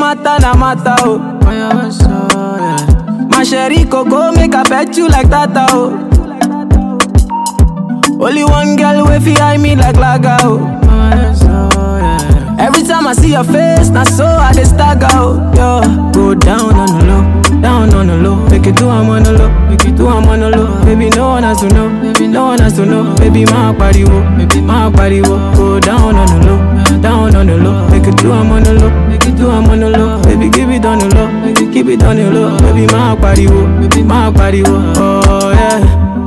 matter na matter, oh. My sherry coco make I pet you like that, oh. Only one girl way fi eye me like laga, oh. Every time I see your face, na so I dey stagger, oh. Yo, go down on the low, down on the low. Make it do I'm on the low, make it do I'm on the low. Baby, no one has to know, baby, no one has to know. Baby, my body, wo, baby, my body, wo. Go down on the low, down on the low. Make it do I'm on the low, make it do I'm on the low. Baby, give it on the low, make it keep it on the low. Baby, my body, wo, baby, my body, wo. Oh yeah.